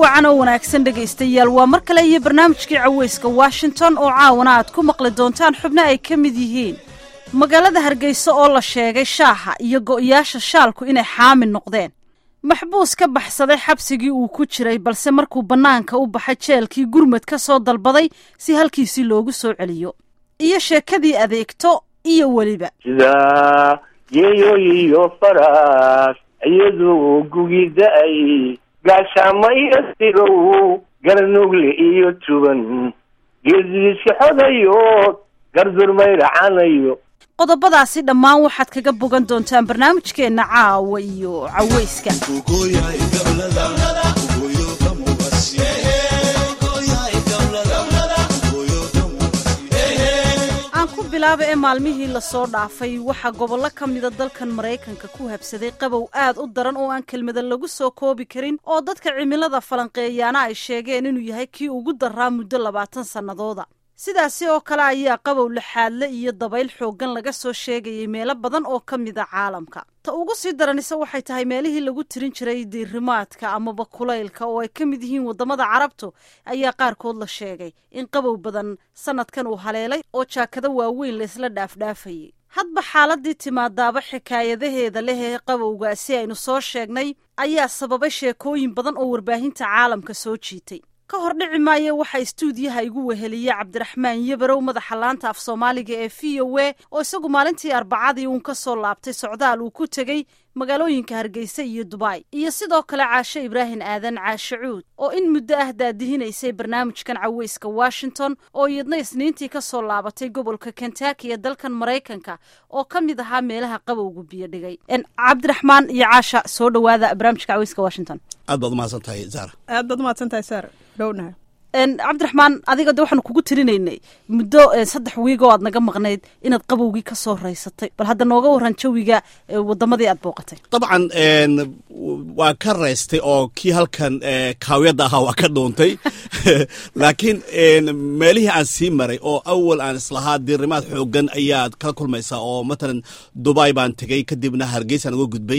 wacan oo wanaagsan dhegaystayaal waa mar kale iyo barnaamijkii caweyska washington oo caawana aad ku maqli doontaan xubno ay ka mid yihiin magaalada hargeysa oo la sheegay shaaha iyo go'yaasha shaalku inay xaami noqdeen maxbuus ka baxsaday xabsigii uu ku jiray balse markuu bannaanka u baxay jeelkii gurmad ka soo dalbaday si halkiisii loogu soo celiyo iyo sheekadii adeegto iyo weliba sida yeeyoyiyo faraas iyadoo gugi da-ay gaashaamo iyo sigow garnugle iyo tuban geesidiisi xodayo gardurmayracanayo qodobadaasi dhammaan waxaad kaga bogan doontaan barnaamijkeenna caawa iyo caweyska aan ku bilaaba ee maalmihii lasoo dhaafay waxaa gobollo ka mida dalkan maraykanka ku habsaday qabow aad u daran oo aan kelmada lagu soo koobi karin oo dadka cimilada falanqeeyaana ay sheegeen inuu yahay kii ugu daraa muddo labaatan sannadooda sidaasi oo kale ayaa qabow laxaadle iyo dabayl xooggan laga soo sheegayay meelo badan oo ka mid a caalamka ta ugu sii daranise waxay tahay meelihii lagu tirin jiray diirimaadka amaba kulaylka oo ay ka mid yihiin waddamada carabtu ayaa qaarkood la sheegay in qabow badan sannadkan uu haleelay oo jaakado waaweyn laysla dhaafdhaafayay hadba xaaladii timaadaaba xikaayadaheeda leh ee qabowgaasi aynu soo sheegnay ayaa sababay sheekooyin badan oo warbaahinta caalamka soo jiitay ka hor dhici maayo waxaa istuudiyaha igu weheliya cabdiraxmaan yabarow madaxa laanta af soomaaliga ee v o a oo isagu maalintii arbacadii uun ka soo laabtay socdaal uu ku tegey magaalooyinka hargeysa iyo dubai iyo sidoo kale caashe ibraahim aadan caashe cuud oo in muddo ah daadihinaysay barnaamijkan caweyska washington oo iyadna isniintii ka soo laabatay gobolka kentaki ee dalkan maraykanka oo ka mid ahaa meelaha qabowgu biyo dhigay cabdiraxmaan iyo caasha soo dhowaada barnaamijka caweyska washington aad baad umahadsan tahay zaara aad baad umahadsan tahay saar dhownaha cabdiraxmaan adiga de waxaanu kugu tirinaynay muddo saddex wiigoo aad naga maqnayd inaad qabowgii ka soo raysatay bal hadda nooga waran jawiga wadamadii aad booqatay dabcan waa ka raystay oo kii halkan kaawiyadda ahaa waa ka dhuuntay laakiin meelihii aan sii maray oo awal aan islahaa diirimaad xoogan ayaad kala kulmaysaa oo matalan dubai baan tegey kadibna hargeysaan uga gudbay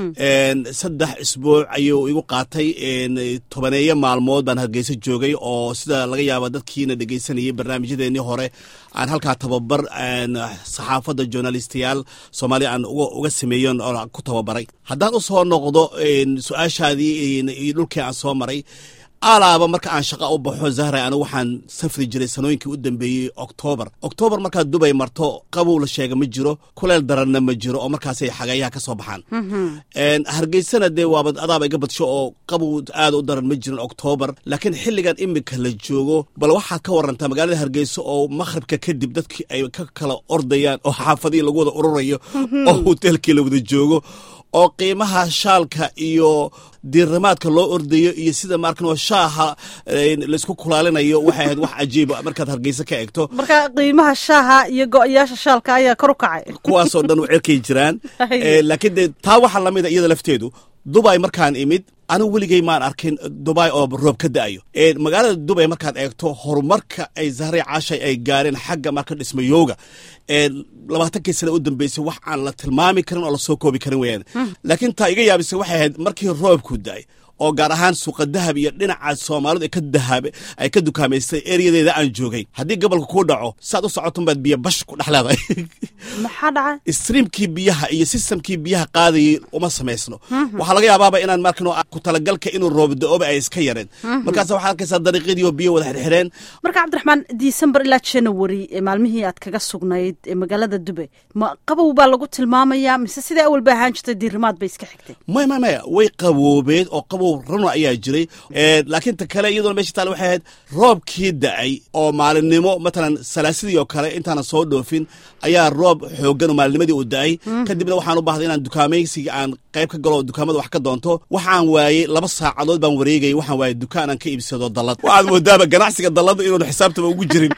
saddex isbuuc ayuu igu qaatay tobaneeyo maalmood baan hargeysa joogay oo sida laga yaaba dadkiina dhegeysanayay barnaamijyadeennii hore aan halkaa tababar saxaafadda journalistayaal soomaaliya aan uga sameeyon oo ku tababaray haddaan u soo noqdo su-aashaadii iyo dhulkii aan soo maray alaaba marka aan shaqa u baxo zahra anigu waxaan safri jiray sanooyinkii u dambeeyey oktoobar oktoobar markaad dubay marto qabow la sheega ma jiro kuleel daranna ma jiro oo markaasay xagayaha ka soo baxaan hargeysana dee waaba adaaba iga badsho oo qabow aad u daran ma jirin oktoobar laakiin xilligan imika la joogo bal waxaad ka warantaa magaalada hargeysa oo makhribka kadib dadkii ay ka kala ordayaan oo xaafadihii lagu wada ururayo oo hoteelkii la wada joogo oo qiimaha shaalka iyo diirimaadka loo ordayo iyo sida maarkan shaaha laysku kulaalinayo waxay ahayd wax cajiiba markaad hargeysa ka egto marka qiimaha shaaha iyo go-yaasha shaalka ayaa kor u kacay kuwaasoo dhan u cerkay jiraan laakiin dee taa waxaa lamida iyada lafteedu dubai markaan imid anigu weligey maan arkin dubai oo roob ka da'ayo magaalada dubay markaad eegto horumarka ay zahray caashay ay gaareen xagga marka dhismayooga labaatankii sana u dambeysay wax aan la tilmaami karin oo lasoo koobi karin weyaan laakiin taa iga yaabisay waxay ahayd markii roobku da'ay oo gaar ahaan suuqa dahab iyo dhinaca soomaalidu ka dahab ay ka dukaamaystay eryadeeda aan joogay haddii gobolka kuu dhaco saad u socoton baad biyo bash ku dhex leedahay maxaa dhacay streamkii biyaha iyo systemkii biyaha qaadayay uma samaysno waxaa laga yaabaaba inaan markan ku talagalka inuu roob da-ooba ay iska yareen markaas waxaad arkaysaa dariiqyadii oo biyo wada xirxireen marka cabdiraxmaan december ilaa january maalmihii aad kaga sugnayd magaalada dube ma qabow baa lagu tilmaamayaa mise sidai awal ba ahaan jirtay diirimaad bay iska xigtay maya maya maya way qaboobeed oo qabow rano ayaa jiray laakiin ta kale iyadoona meesha taale waxay ahayd roobkii da-ay oo maalinimo matalan salaasidii oo kale intaana soo dhoofin ayaa roob xoogan oo maalinnimadii uu da-ay kadibna waxaan u baahday inaan dukaamaysiga aan qayb ka galo dukaamada wax ka doonto waxaan waayey laba saacadood baan wareegayay waxaan waayey dukaan aan ka iibsado dallad waxaad moodaaba ganacsiga dallada inuun xisaabtaba ugu jirin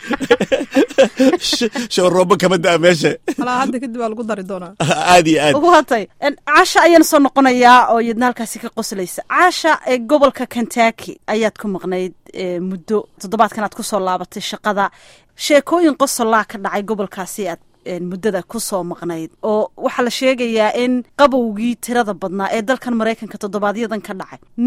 showroobo kama da meesha alaa hadda kadib waa lagu dari doonaa aad iyo aad watay caasha ayaan soo noqonayaa oo iyadna halkaasi ka qoslaysa caasha ee gobolka kentucky ayaad ku maqnayd muddo toddobaadkan aad ku soo laabatay shaqada sheekooyin qosolaa ka dhacay gobolkaasi aad muddada ku soo maqnayd oo waxaa la sheegayaa in qabowgii tirada badnaa ee dalkan maraykanka toddobaadyadan ka dhacay nin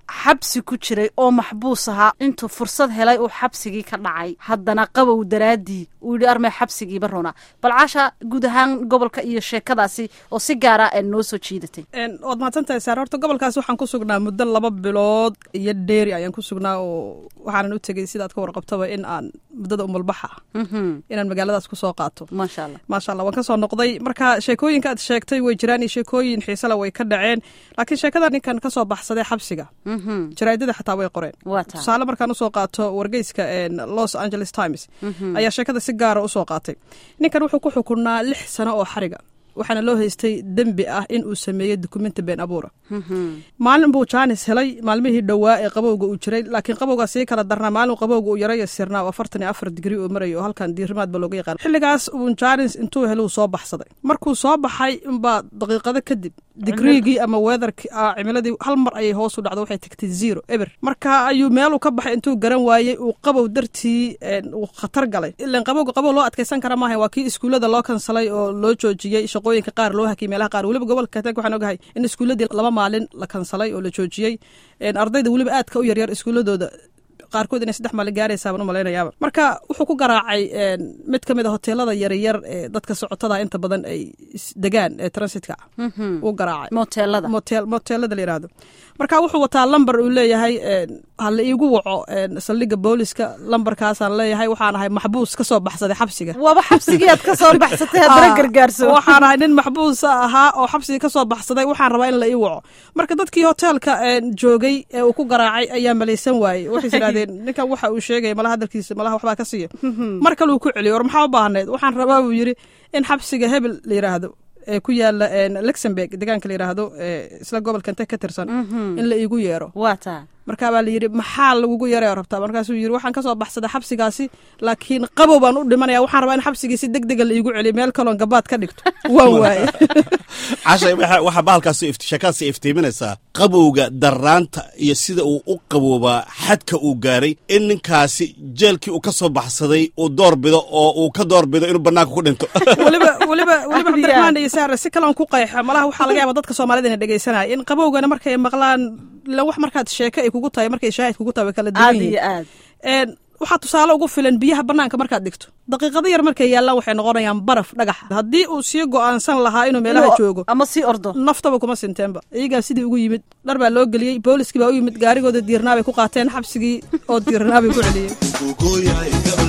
xabsi ku jiray oo maxbuus ahaa intuu fursad helay uu xabsigii ka dhacay haddana qabow daraaddii uu yidhi armay xabsigiiba runa bal caasha guud ahaan gobolka iyo sheekadaasi oo si gaara ee noo soo jiidatay waad mahadsantahay saar horta gobolkaas waxaan ku sugnaa muddo laba bilood iyo dheeri ayaan ku sugnaa oo waxaanan u tegey sidaad ka warqabtaba in aan muddada umulbaxa inaan magaaladaas kusoo qaato maasha allah maasha allah waan ka soo noqday marka sheekooyinka aad sheegtay way jiraan iyo sheekooyin xiisele way ka dhaceen laakiin sheekada ninkan ka soo baxsaday xabsiga jaraa'idada xataa way qoreen waa taa tusaale markaan usoo qaato wargeyska los angeles times ayaa sheekada si gaara usoo qaatay ninkan wuxuu ku xukunaa lix sano oo xariga waxaana loo haystay dembi ah in uu sameeyey dukumenti been abuura maalin buu jaanis helay maalmihii dhowaa ee qabowga uu jiray laakiin qabowgaa sii kala darnaa maalin qabowga uu yaray sirnaa oo afartan iyo afar digri uu marayay oo halkan diirimaadba looga yaqaan xilligaas uu jaanis intuu heluu soo baxsaday markuu soo baxay unbaa daqiiqado kadib digriigii ama weatherki cimiladii hal mar ayay hoos u dhacdo waxay tagtay zero eber marka ayuu meeluu ka baxay intuu garan waayey uu qabow dartii uu khatar galay ilan qabowga qabow loo adkaysan kara maaha waa kii iskuullada loo kansalay oo loo joojiyey shaqooyinka qaar loo hakiyay meelaha qaar weliba gobolka katank waxaan ogahay in iskuulladii laba maalin la kansalay oo la joojiyey ardayda weliba aadka u yaryar iskuulladooda qaarkood inay saddex maalin gaaraysaabaan u malaynayaaba marka wuxuu ku garaacay mid ka mid a hoteelada yaryar ee dadka socotada inta badan ay degaan ee transitka u garaacay moteelada motel moteelada la yihahdo marka wuxuu wataa lamber uu leeyahay ha la iigu waco saldhigga booliska lambarkaasaan leeyahay waxaan ahay maxbuus ka soo baxsaday xabsiga waaba xabsigii aad ka soo baxsatay haddana gargaarso waxaan ahay nin maxbuusa ahaa oo xabsigii ka soo baxsaday waxaan rabaa in la ii waco marka dadkii hoteelka joogay ee uu ku garaacay ayaa malaysan waayey waxay yidhahdeen ninkan waxa uu sheegaya malaha hadalkiisa malaha waxbaa ka siiya mar kale uu ku celiyo war maxaa u baahneed waxaan rabaa buu yidhi in xabsiga hebel la yidhaahdo ee ku yaala luxemburg deegaanka la yidhaahdo isla gobolka inte ka tirsan in la iigu yeero waa taa markaa baa la yidhi maxaa lagugu yeeraya rabtaa markaasuu yidhi waxaan ka soo baxsaday xabsigaasi laakiin qabow baan u dhimanaya waxaan rabaa in xabsigiisi deg dega la iigu celiyo meel kaloon gabaad ka dhigto waan waaye cashay waxaa bahalkaas sheekadaas iftiiminaysaa qabowga daraanta iyo sida uu u qaboobaa xadka uu gaaray in ninkaasi jeelkii uu ka soo baxsaday uu door bido oo uu ka door bido inuu banaanka ku dhinto weliba weliba weliba cabdiraxmaan iyo saare si kaloon ku qayxa malaha waxaa laga yaaba dadka soomaalida ina dhegeysanaya in qabowgana markay maqlaan ilan wax markaad sheeke ay kugu tahay markay shaahid kugu tahay way kala duwan aad iyo yihiin aad waxaa tusaale ugu filan biyaha banaanka markaad dhigto daqiiqado yar markay yaallaan waxay noqonayaan baraf dhagax haddii uu sii go'aansan lahaa inuu meelaha joogo ama sii ordo naftaba kuma sinteenba iyagaa sidii ugu yimid dhar baa loo geliyey booliskii baa u yimid gaarigooda diirnaa bay ku qaateen xabsigii oo diirnaa bay ku celiyeen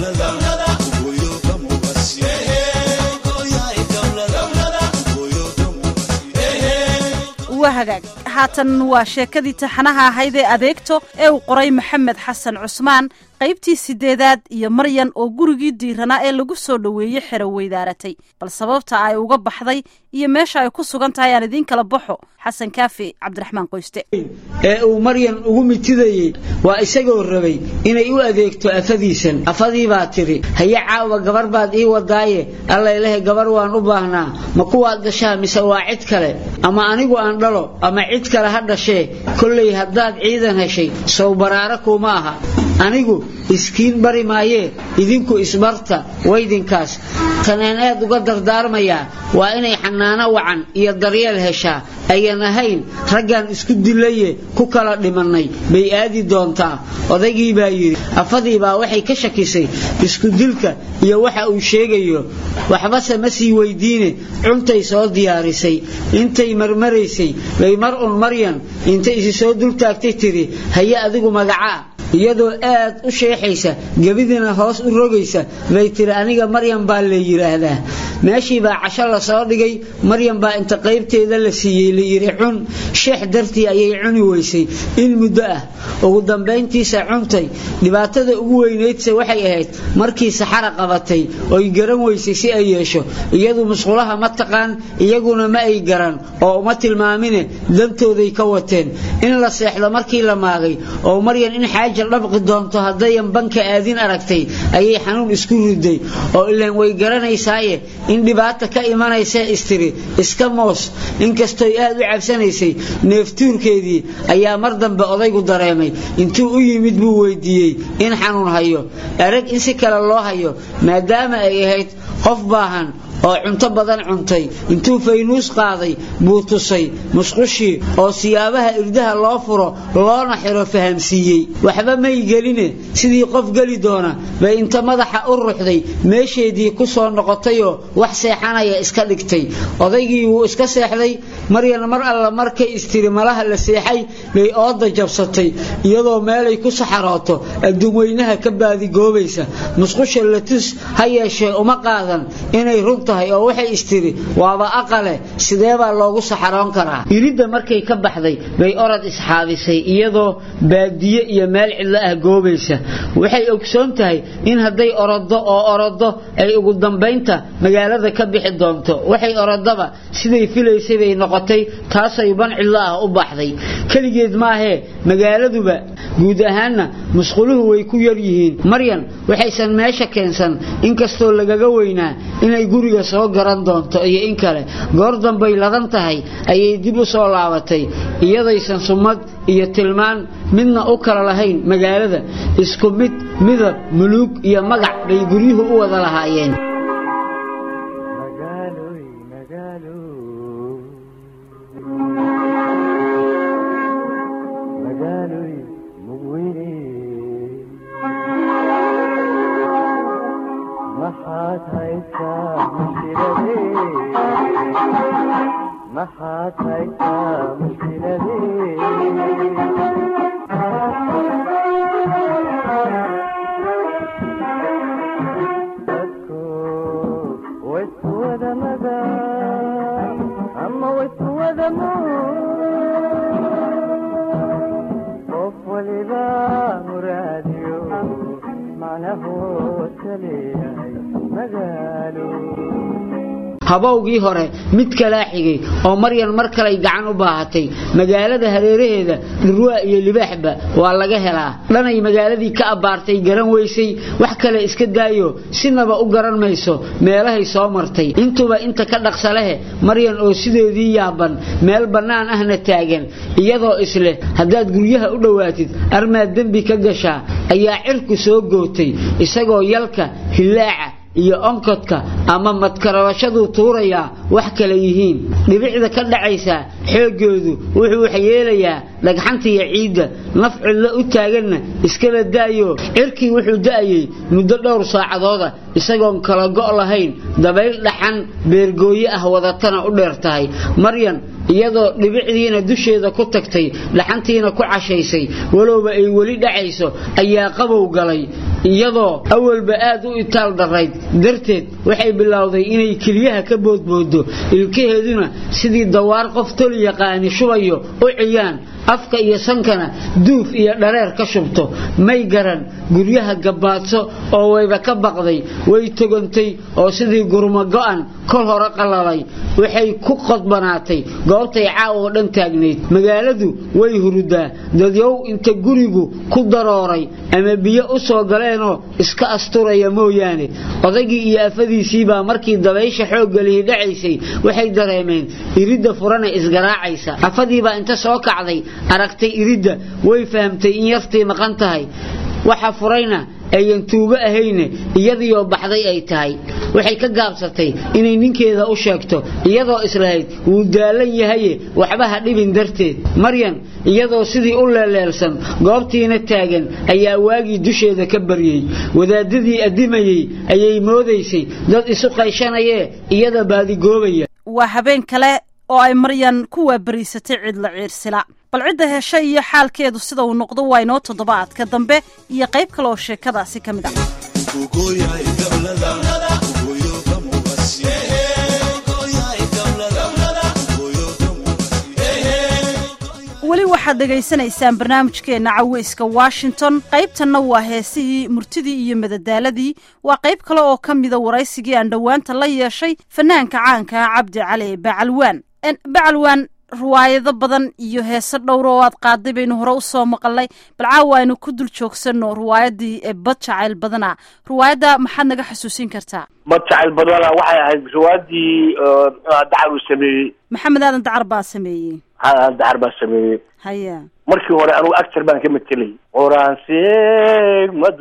waa hagaag haatan waa sheekadii taxanaha ahayd ee adeegto ee uu qoray maxamed xasan cusmaan qaybtii sideedaad iyo maryan oo gurigii diiranaa ee lagu soo dhoweeyey xero weydaaratay bal sababta ay uga baxday iyo meesha ay ku sugan tahay aan idiin kala baxo xasan kaafi cabdiraxmaan qoyste ee uu maryan ugu mitidayey waa isagoo rabay inay u adeegto afadiisan afadii baa tidhi haye caawa gabar baad ii wadaaye allaylehe gabar waan u baahnaa ma kuwaad dhashaa mise waa cid kale ama anigu aan dhalo ama cid kale ha dhashee kollay haddaad ciidan heshay sow baraara kuuma aha anigu iskiin bari maayee idinku isbarta waydinkaas taneen aad uga dardaarmayaa waa inay xanaano wacan iyo daryeel heshaa ayan ahayn raggan isku dilaye ku kala dhimannay bay aadi doontaa odaygii baa yidhi afadii baa waxay ka shakisay iskudilka iyo waxa uu sheegayo waxbase ma sii weydiine cuntay soo diyaarisay intay marmaraysay bay mar un maryan intay isi soo dultaagtay tidhi haye adigu magacaa iyadoo aad u sheexaysa gebidina hoos u rogaysa bay tiri aniga maryan baa la yidhaahdaa meeshii baa casho la soo dhigay maryan baa inta qaybteeda la siiyey la yidhi cun sheex dartii ayay cuni weysay in muddo ah ugu dambayntiisa cuntay dhibaatada ugu weynaydse waxay ahayd markii saxara qabatay oy garan weysay si ay yeesho iyadu musqulaha ma taqaan iyaguna ma ay garan oo uma tilmaamine dantooday ka wateen in la seexdo markii la maagay oo maryan in xaaja dhabqi doonto haddayan banka aadin aragtay ayay xanuun isku riday oo ilaan way garanaysaaye in dhibaata ka imanaysa istiri iska moos inkastoy aad u cabsanaysay neeftuurkeedii ayaa mar dambe odaygu dareemay intuu u yimid buu weydiiyey in xanuun hayo erag in si kale loo hayo maadaama ay ahayd qof baahan oo cunto badan cuntay intuu faynuus qaaday buu tusay musqushii oo siyaabaha irdaha loo furo loona xiro fahamsiiyey waxba may geline sidii qof geli doona bay inta madaxa u ruxday meesheedii ku soo noqotayoo wax seexanaya iska dhigtay odaygii wuu iska seexday maryan mar alla markay istiri malaha la seexay bay ooda jabsatay iyadoo meelay ku saxarooto adduunweynaha ka baadigoobaysa musqusha latus ha yeeshee uma qaadan inay run tahay oo waxay istiri waaba aqale sideebaa loogu saxaroon karaa iridda markay ka baxday bay orod isxaabisay iyadoo baadiye iyo meel cidlo ah goobaysa waxay ogsoon tahay in hadday orodo oo orodo ay ugu dambaynta magaalada ka bixi doonto waxay orodaba siday filaysay bay noqotay taasay ban cidlo ah u baxday keligeed maahee magaaladuba guud ahaanna musquluhu way ku yar yihiin maryan waxaysan meesha keensan inkastoo lagaga weynaa inay guriga soo garan doonto iyo in kale goor dambay ladan tahay ayay dib u soo laabatay iyadaysan sumad iyo tilmaan midna u kala lahayn magaalada isku mid midab muluug iyo magac bay guryuhu u wada lahaayeen habowgii hore mid kalaa xigay oo maryan mar kalay gacan u baahatay magaalada hareeraheeda dhurwaa iyo libaaxba waa laga helaa dhanay magaaladii ka abbaartay garan weysay wax kale iska daayo sinaba u garan mayso meelahay soo martay intuba inta ka dhaqsalehe maryan oo sideedii yaaban meel bannaan ahna taagan iyadoo isleh haddaad guryaha u dhowaatid armaad dembi ka gashaa ayaa cirku soo gootay isagoo yalka hillaaca iyo onkodka ama madkarabashaduu tuurayaa wax kale yihiin dhibicda ka dhacaysaa xooggeedu wuxuu waxyeelayaa dhagxanta iyo ciidda naf cidlo u taaganna iskaba da'yo cirkii wuxuu da'ayey muddo dhowr saacadooda isagoon kala go' lahayn dabayl dhaxan beergooye ah wadatana u dheer tahay maryan iyadoo dhibicdiina dusheeda ku tagtay dhaxantiina ku cashaysay walowba ay weli dhacayso ayaa qabow galay iyadoo awalba aad u itaal darayd darteed waxay bilowday inay keliyaha ka boodboodo ilkaheeduna sidii dawaar qof toli yaqaani shubayo u ciyaan afka iyo sankana duuf iyo dhareer ka shubto may garan guryaha gabbaadso oo wayba ka baqday way togantay oo sidii gurmo go'an kol hore qalalay waxay ku qodbanaatay goobtay caawa oo dhan taagnayd magaaladu way hurudaa dadyow inta gurigu ku darooray ama biyo u soo galeenoo iska asturaya mooyaane odaygii iyo afadiisiibaa markii dabaysha xoogga lihi dhacaysay waxay dareemeen iridda furana isgaraacaysa afadiibaa inta soo kacday aragtay iridda way fahamtay in yartii maqan tahay waxa furayna ayan tuugo ahayne iyadiioo baxday ay tahay waxay ka gaabsatay inay ninkeeda u sheegto iyadoo islahayd wuu daalan yahaye waxba ha dhibin darteed maryan iyadoo sidii u leeleelsan goobtiina taagan ayaa waagii dusheeda ka baryey wadaadadii addimayey ayay moodaysay dad isu qayshanayee iyada baadigoobaya waa habeen kale oo ay maryan ku waabariisatay cidla ciirsila bal cidda hesha iyo xaalkeedu sida uu noqdo waa inoo toddobaadka dambe iyo qayb kale oo sheekadaasi ka mid ah weli waxaad dhegaysanaysaan barnaamijkeenna caweyska washington qaybtanna waa heesihii murtidii iyo madadaaladii waa qayb kale oo ka mida waraysigii aan dhowaanta la yeeshay fanaanka caanka ah cabdi cali bacalwaan bacalwaan riwaayado badan iyo heese dhowr oo aad qaaday baynu hore usoo maqalnay bal caawa aynu ku dul joogsanno riwaayadii ee bad jacayl badana riwaayadda maxaad naga xasuusin kartaa bad jacayl badana waxay ahayd riwaayadii dacar uu sameeyey maxamed aadan dacar baa sameeyey dacar baa sameeyey haya markii hore anugu actor baan ka matelay qoraanseegmadu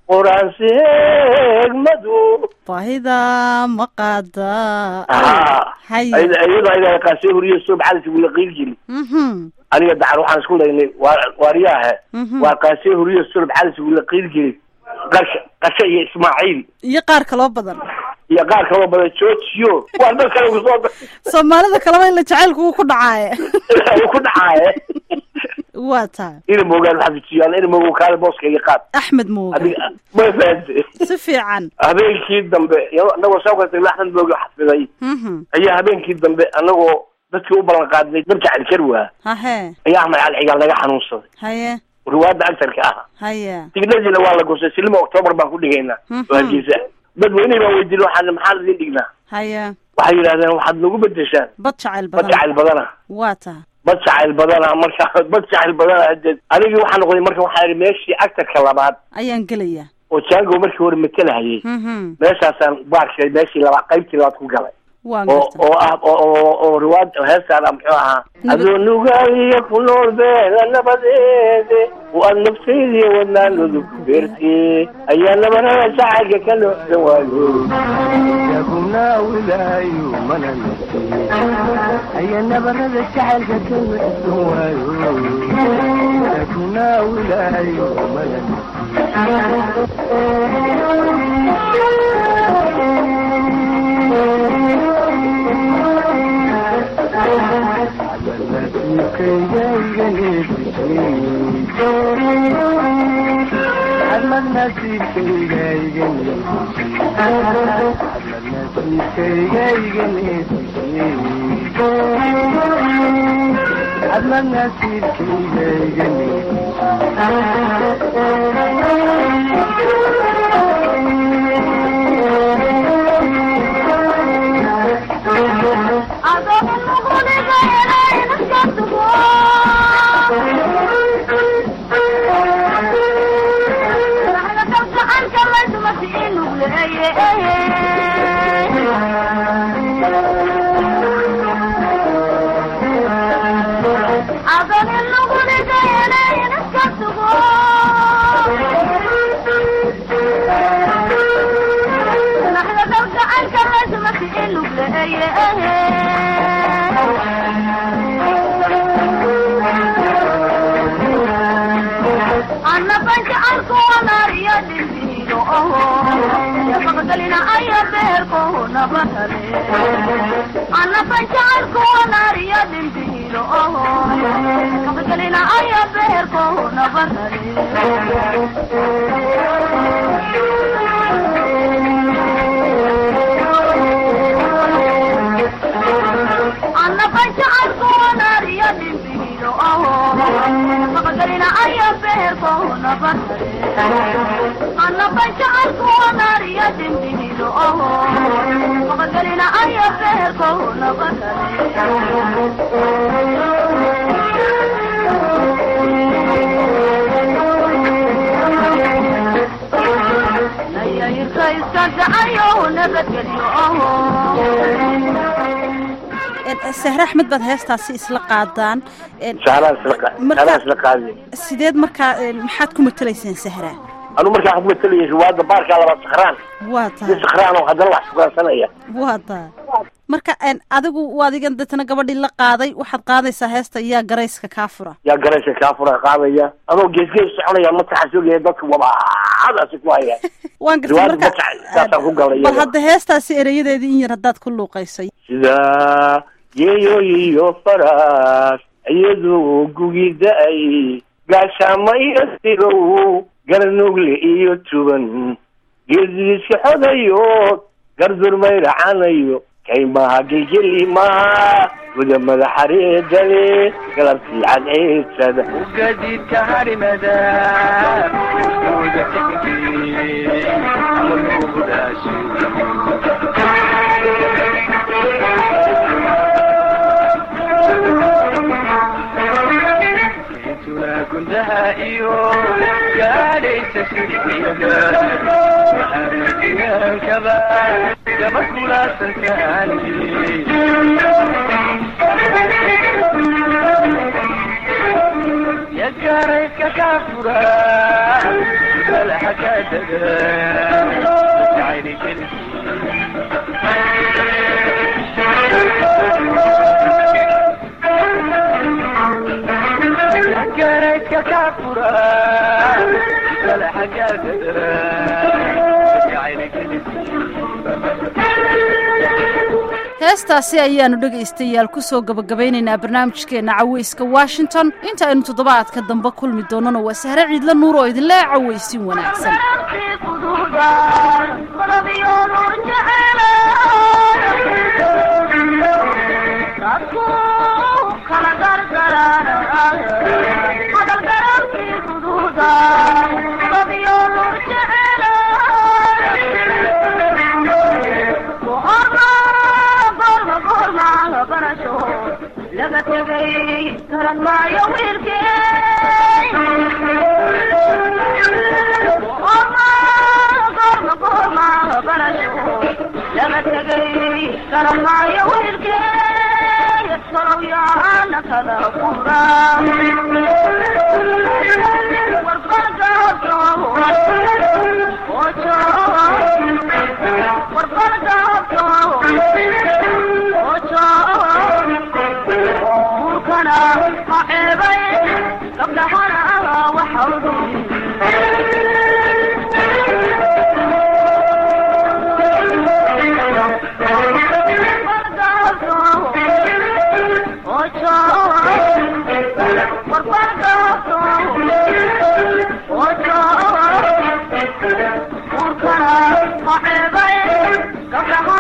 qoraanse eegmadu baahida ma qaada haa Haye. iyadoo ayada qaasee huriye soo baxadasi wula qiilgeli Mhm. aniga dacar waxaan isku laynay waa waariyaahe Mhm. waa qaasee huriye sulub calis wula qiilgeli qasha qasha iyo ismaaciil iyo qaar kaloo badan iyo qaar kaloo badan joojiyo waa dad kale kusoo soomaalida kaleba ila jacaylku wuu ku dhacaaye uu ku dhacaaye waa tahay ina moogaan xafijiyaan ina moogo kaale booska iyo qaad axmed mooga adiga ma fahamte si fiican habeenkii dambe anagoo soo kastay laxdan moogi xafiday Mhm. ayaa habeenkii dambe anagoo dadkii u ballan qaadnay dabka calikar waa hahe ayaa axmed cali cigaal naga xanuunsaday haye riwaayadda agtarka ah haye tignadiina waa la gosay silima octoobar baan ku dhigaynaa Mhm. oo hargeysa dadweynihii baan weydiin waxaan maxaan idin dhignaa haye waxay yidhahdeen waxaad nagu bedeshaan bad jacayl bad badan jacayl badana waa tahay bad jacayl badana marka bad jacayl badana hadeed anigii waxaa noqday marka waxaa ihi meeshii actarka labaad ayaan gelayaa oo jango markii hore matalahayay Mhm. meeshaasaan baarkay meeshii labaad qaybtii labaad ku galay waan oo gartay oo ah oo oo oo riwaad heestaan ah muxuu ahaa Nabad- adoo nugaaliya ku nool beela nabadeede oo aad naftaydiiyo wadnaanoodu ku beertee ayaa nabanada jacaylka ka noocsan waayo yaguna wilaayo mana nasiye aya nabarada jacaylka ka nuxsan waayo yaguna wilaayo mana Ahmad nasiibkayga iga Ahmad nasiibkayga iga sahre axmed baad heestaasi isla qaadaan sahraan isla qa- Marka- sahraan isla qaadi sideed markaa maxaad ku matelayseen sahra anu markaa waxaan ku matalayay riwaayadda baarkaa labaad sakhraan waa si tahay sakhraan oo haddana wax sugaansanaya waa tahay marka een, adigu adigan deetana gabadhii la qaaday waxaad qaadaysaa heesta yaa garayska kaa fura yaa garayska kaa fura qaadaya adoo geesgees soconaya mataxa sugaya dadka wabaadaasi ku haya waan gartay Riwaayad marka magaca saasaan ku galay bal iyada. hadda heestaasi erayadeedii in yar haddaad ku luuqaysay sida yeeyo iyo faras iyadoo gugi da-ay gaashaama iyo sirow garnugle iyo tuban geesiiska xodayo gardurmay racanayo kaymaha gelgeli maha guda madaxareedale galabtii cadceedsada ugadidka harimada uda xigti amudaasi intuna gundaha iyo gaadhaysa siriyada waxaanakaba gabadh kulaasantaani yagarayska ka fura xagaadada jacayli keligii gareydka ka fura kala xagaadada jacayli keligii heestaasi ayaannu dhegaystayaal ku soo gabagabaynaynaa barnaamijkeenna cawayska washington inta aynu toddobaadka dambe kulmi doonnana waa sahre ciidla nuur oo idinle cawaysin wanaagsan laga tegay garan maayo wiilkeelaga tegay garan maayo wiilkee sorowyahana kala fura warbalgaabka aceebay gabdhahana waxawdu warkana aceebay gabdhaha